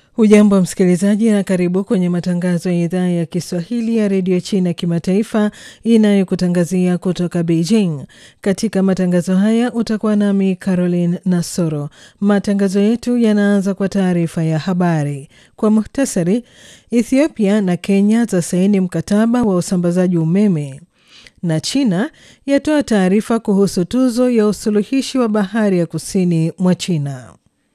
Hujambo msikilizaji, na karibu kwenye matangazo ya idhaa ya Kiswahili ya redio China kimataifa inayokutangazia kutoka Beijing. Katika matangazo haya utakuwa nami Caroline Nasoro. Matangazo yetu yanaanza kwa taarifa ya habari. Kwa muhtasari, Ethiopia na Kenya zasaini mkataba wa usambazaji umeme na China yatoa taarifa kuhusu tuzo ya usuluhishi wa bahari ya kusini mwa China.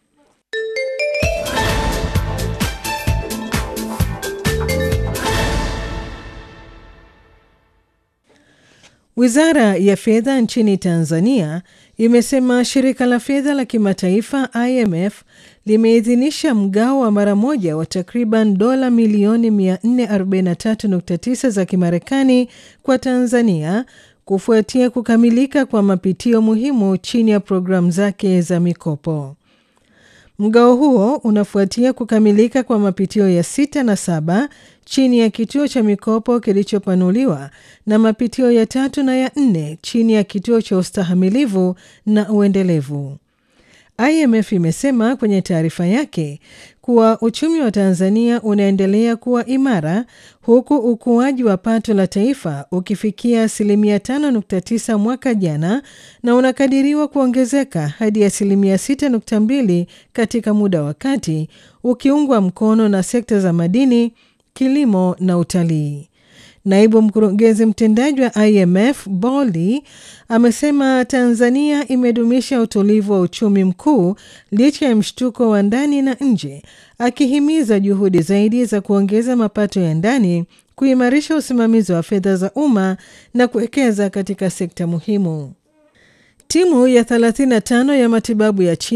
Wizara ya fedha nchini Tanzania imesema shirika la fedha la kimataifa IMF limeidhinisha mgao wa mara moja wa takriban dola milioni 443.9 za Kimarekani kwa Tanzania kufuatia kukamilika kwa mapitio muhimu chini ya programu zake za mikopo. Mgao huo unafuatia kukamilika kwa mapitio ya sita na saba chini ya kituo cha mikopo kilichopanuliwa na mapitio ya tatu na ya nne chini ya kituo cha ustahamilivu na uendelevu. IMF imesema kwenye taarifa yake kuwa uchumi wa Tanzania unaendelea kuwa imara huku ukuaji wa pato la taifa ukifikia asilimia 5.9 mwaka jana na unakadiriwa kuongezeka hadi asilimia 6.2 katika muda wa kati, ukiungwa mkono na sekta za madini, kilimo na utalii. Naibu mkurugenzi mtendaji wa IMF Boli amesema Tanzania imedumisha utulivu wa uchumi mkuu licha ya mshtuko wa ndani na nje, akihimiza juhudi zaidi za kuongeza mapato ya ndani, kuimarisha usimamizi wa fedha za umma na kuwekeza katika sekta muhimu. Timu ya 35 ya matibabu ya China